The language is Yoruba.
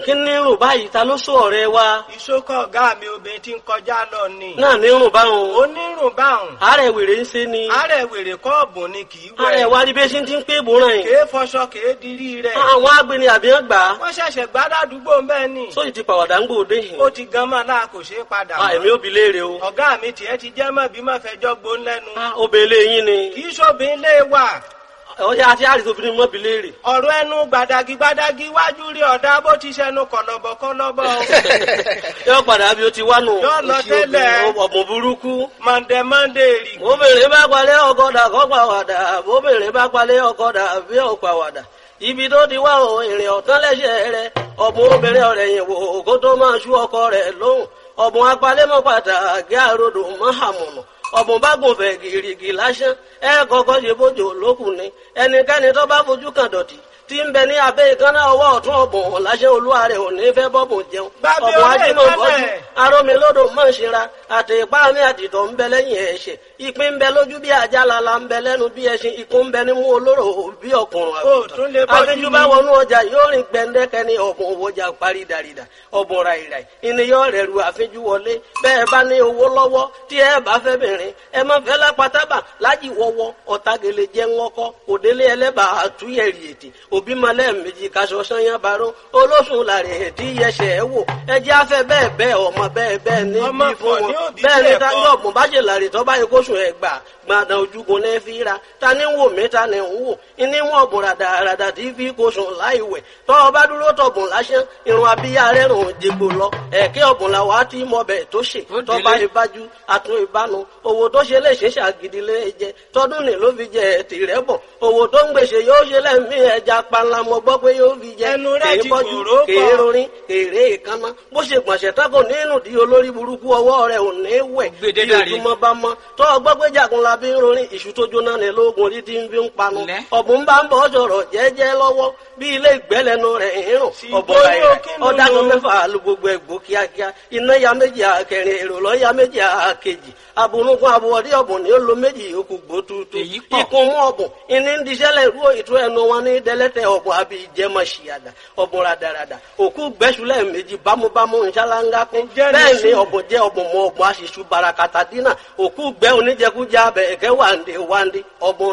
kí ní rùn báyìí ta ló sọ ọ̀rẹ́ wa ìṣókọ̀ ọ̀gá mi obìnrin tí ń kọjá lọ ni. náà ní rùn báwọn onírùn báhùn. àárẹ̀ wèrè ń ṣe ni àárẹ̀ wèrè kọ́ọ̀bù ni kì í wẹ̀. àárẹ̀ wa rí bí ṣe ti ń pé ìbòràn yìí kèé fọṣọ kèé dirí rẹ̀. àwọn agbeni àbíyàn gbà á wọ́n ṣẹ̀ṣẹ̀ gbádàdúgbò bẹ́ẹ̀ ni. sóyì ti pàwàdà ń gbòde yìí ó ti gan mọ́ náà kò ṣeé padà Ah, èmi ò bi léèrè o ọ̀gá mi tiẹ̀ ti jẹ́ mọ́ bí mọ́ fẹjọ́ gbó lẹ́nu. Ah, obìnrin yín ni kì í ṣòbin lé wà. ọjà àti àrìsí obìnrin mọ́ bi léèrè ọ̀rọ̀ ẹnu gbàdàgì gbàdàgì wájú rí ọ̀dà bó ti ṣẹnu kọ̀lọ̀bọ̀ kọ̀lọ̀bọ̀. yóò padà bí o ti wá nù Yóò lọ tẹ́lẹ̀. ọ̀bùn burúkú mọ̀ndẹ̀ mọ̀ndẹ̀ rì. obìnrin bá palẹ̀ ọkọ̀dà kọ́ pàwàdà obìnrin bá palẹ̀ ọkọ̀dà bí ò pàwàdà ibi tó ti wá o èrè ọ̀tán lẹ́sẹ̀ rẹ ọ̀bùn obìnrin ọ̀rẹ́ yìí wò kó tó máa ṣú ọkọ rẹ̀ lóhùn ọ̀bùn apalẹ́mọ́ pàtàkì àròdò mọ́hàmùnà ọ̀bùn bá gùn fẹ̀ gìrìgì lásán ẹ kọ́kọ́ ṣe bójú lókùn ni ẹnikẹ́ni tó bá fojú kan dọ̀tí tí ń bẹ ní abẹ́ ìkànnà ọwọ́ ọ̀tún ọ̀bùn láṣẹ olúwa rẹ̀ ò ní fẹ́ bọ́bùn jẹun Gbàgbé ọ̀bùn ọ̀rẹ́ ajímọ̀ bọ́jú ìkànnà. arómilódò mọ̀ ṣera àti ipá mi àtìtọ̀ ń bẹ lẹ́yìn ẹ̀ṣẹ̀ ìpín ń bẹ lójú bí ajá lala ń bẹ lẹ́nu bí ẹṣin ikú ń bẹ nímú olóró bí ọkùnrin Ó tún lè bọ́jú àfijù bá ni. wọnú ọjà yóò rìn gbẹndẹkẹ ní ọ̀bùn òwòjà parí dàrídà ọ̀bùn ràìràì ìníyàn rẹ̀ ru àfijù wọlé bẹ́ẹ̀ bá ní owó lọ́wọ́ tí ẹ bá fẹ́ bìnrin ẹ má fẹ́ lápátábà lájì wọ́wọ́ ọ̀tagele jẹ́ ńlọ́kọ́ òdélé ẹlẹ́bà àtúnyẹ̀rì ètè òbí malẹ̀ méjì kaṣọ sanyá baró olóṣùn làrẹ̀ ètí yẹsẹ̀ ẹ wò ẹjẹ́ afẹ́ bẹ́ẹ̀ bẹ́ẹ̀ ọmọ bẹ́ẹ̀ bẹ́ẹ̀ ní Ọmọ bí fún pọ̀ ní wọn òbí bẹ́ẹ̀ ni tiẹ̀ táyọ̀ kọ́. ọ̀gbọ̀n bá ṣe làrè tó bá yẹ kó sùn ẹ̀ gbà gbàdàn ojúgun ní fi ra ta ni ń wò mí ta ni ń wò ní wọn ọ̀bùn ràdàràdà tí fi kó sùn láì wẹ̀ tọ́ ọ bá dúró tọ̀bùn lásán irun abíyá rẹ̀ rùn jẹgbò lọ ẹ̀kẹ́ ọ̀bùn la wàá tí mọ bẹ̀ tó ṣe Ó tọ́ bá délé. ìbájú àtún ìbánu owó tó ṣe lè ṣe ṣàgídí lé jẹ tọdún ní ló fi jẹ tìrẹ bọ owó tó ń gbèsè yóò ṣe lẹ́mí ẹja panla mo gbọ́ pé yóò fi jẹ Ẹnu rẹ̀ kèé ti bọ́jú kòró pọ̀. kèé rorin kèrè ìkànnà bó ṣe gbọ̀nsẹ̀ tako nínú di olórí burúkú ọwọ́ rẹ̀ ò ní wẹ̀ Gbèdé bí dàrí. ojúmọ́ bá mọ́ tó ọgbọ́ pé jagunla bí ń rorin ìṣù tó jóná ní lóògùn orí tí ń fi ń panu Lẹ́. ọ̀bùn bá ń bọ̀ sọ̀rọ̀ jẹ́jẹ́ lọ́wọ́ bí ilé ìgbẹ́lẹ́nu rẹ̀ ń rùn Sì, ọ̀bọ̀ bóyá rẹ̀ kí ló ọ̀dà kan lò? mẹ́fà lu gbogbo ẹ̀gbọ́ kíákíá iná ya méjì àkẹrin èrò lọ́ ya méjì àkejì abunugun abuwọ̀dí ọ̀bùn ni ó lo méjì yòókù gbótútù Èyí pọ̀. ikùn mú ọ̀bùn ìní ń diṣẹ́lẹ̀ rú ìtú ẹnu wọn ní dẹ́lẹ́tẹ̀ ọ̀bùn àbí ìjẹmọ̀ ṣìyàdà ọ̀bùn radarada òkú gbẹ́sùlẹ̀ méjì bámúbámú nṣáláńgá kún Ǹjẹ́ ní bẹ́ẹ̀ ni sùn? ọ̀bùn jẹ́ ọ̀bùn mọ ọ̀bùn aṣíṣú barakata dínà òkú gbẹ́ oníjẹkújẹ abẹ ẹ̀kẹ́ wàǹdé wàǹdé ọ̀bùn